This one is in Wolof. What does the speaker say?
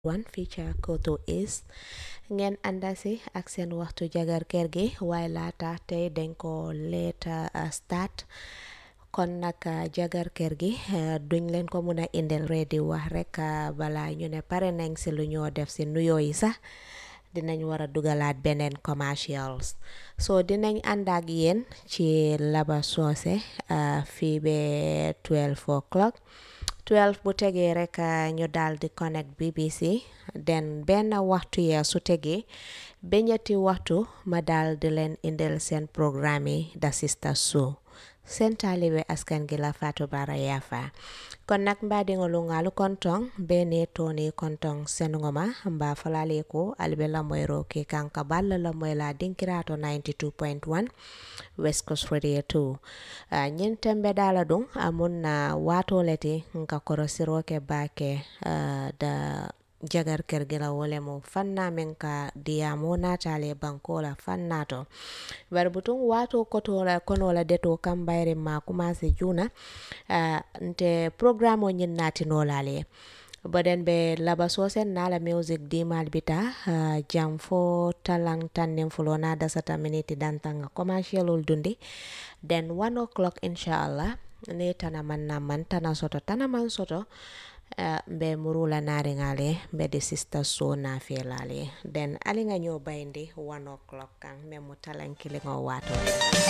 wan fii ca Koto East ngeen ànda si ak seen waxtu jagar kër gi waaye laata tey dañ ko leeta start kon nag jagar kër gi duñ leen ko mun a indil reedi wax rek bala ñu ne pare nañ si lu ñoo def si nuyoo yi sax dinañ war a dugalaat beneen commercials so dinañ ànd ak yéen ci Laba Soose fii be 12 o'clock 12 bu tegee rek ñu daal di connect BBC den benn waxtu ya su tegee ba ñetti waxtu ma daal di leen indil seen programme yi da Sister Show seen taalibe askan gi la Fatou Bara Yafa kon nag mbaadiŋolu ŋaalu kontoŋ bene toni kontoŋ senugoma mba falale ko albe lamoyro ke kanka balla lamoy la dinkirato 92.1 West Coast Radio 2 uh, ñin tembe dala ɗum amun na uh, watoleti nka korosiro ke bake uh, da jagar kergela wole mo fanna men ka diyamo natale bankola fannato bari butun wato kotola konola deto kam bayre ma commencé juna uh, nte programme o ñin natinolale baden be laba sosen nala music dimal bita uh, jam fo talang tannen fulo na dasata miniti dantanga commercial ul dundi then one o'clock inshallah ne tana man na man tana soto tana man soto Uh, mbe murula naringale mbe de sister so na felale den alinga nyo bayndi one o'clock kan me mutalan kilingo wato